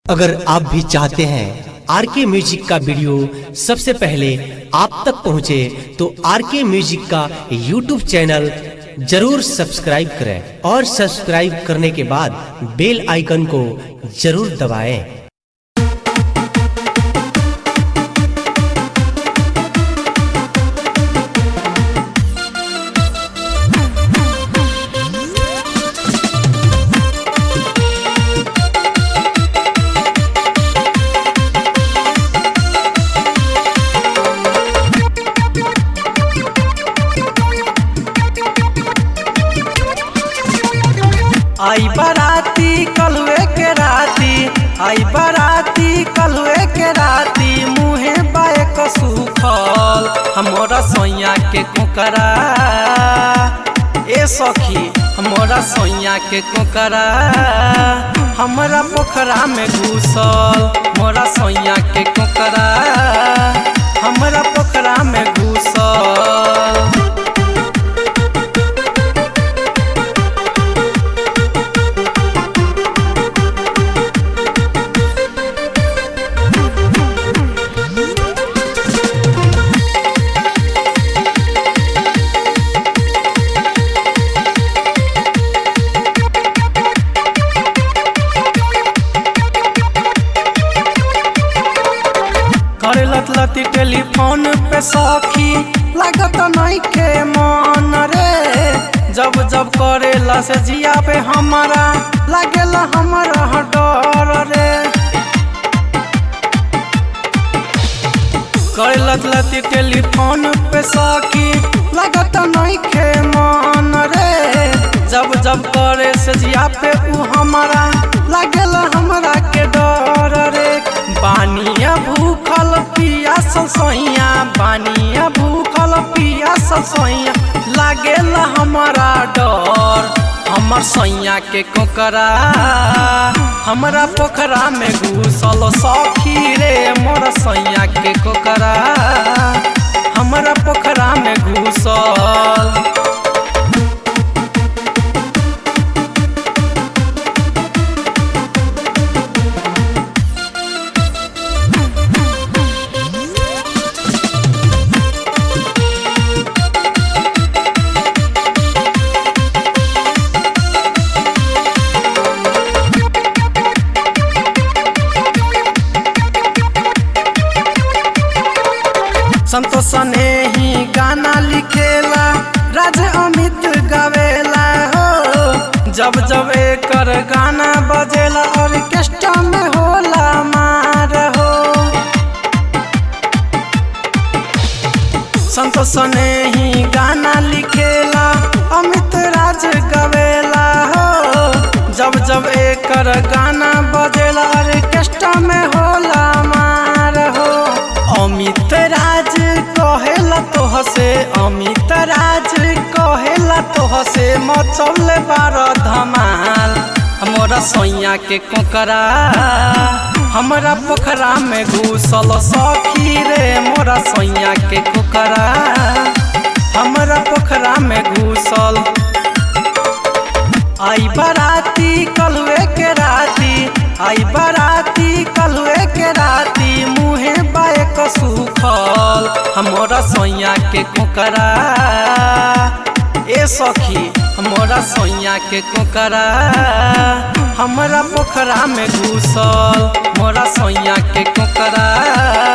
अगर आप भी चाहते हैं आर के म्यूजिक का वीडियो सबसे पहले आप तक पहुंचे तो आर के म्यूजिक का यूट्यूब चैनल जरूर सब्सक्राइब करें और सब्सक्राइब करने के बाद बेल आइकन को जरूर दबाएं। आई बाराती कलवे के राती आई बाराती कलवे के राती मुहे बाए सूखल हमारा सोया के कोकरा ए सखी हमारा सोया के कोकरा हमारा पोखरा में घुसल मोरा सोया के कोकरा हमारा पोखरा में घुसल करे लत लती टेलीफोन पे सखी लागत नहीं के मन रे जब जब करेला से जिया पे हमारा लागेला हमारा डर रे करे लत लती टेलीफोन पे सखी लागत नहीं के मन रे जब जब करे से जिया पे ऊ हमारा लागेला हमरा के डर रे बानिया भूखल पिया ससैया बानिया भूखल पिया ससैया लागेला हमारा डर हमर सैया के कोकरा हमरा पोखरा में घुसल सखी रे मोर सैया के कोकरा हमरा पोखरा में घुसल संतोष ने ही गाना लिखेला राज अमित गावेला हो जब जब एकर गाना बजेला ऑर्केस्ट्रा में होला मार हो संतोष ने ही गाना लिखेला अमित राज गावेला हो जब जब एकर गाना बजेला ऑर्केस्ट्रा में होला मार हो अमित राज कहेला तोह से अमित राज कहेला तोह से मचौले बार धमाल हमारा सैया के कोकरा हमारा पोखरा में घुसल सखी रे मोरा सैया के कोकरा हमारा पोखरा में घुसल आई बाराती कलवे के राती आई बाराती कलवे के राती मुहे बाए सूखल हमारा सैया के कोकरा ए सखी हमारा सैया के कोकरा हमारा पोखरा में घुसल मोरा सैया के कोकरा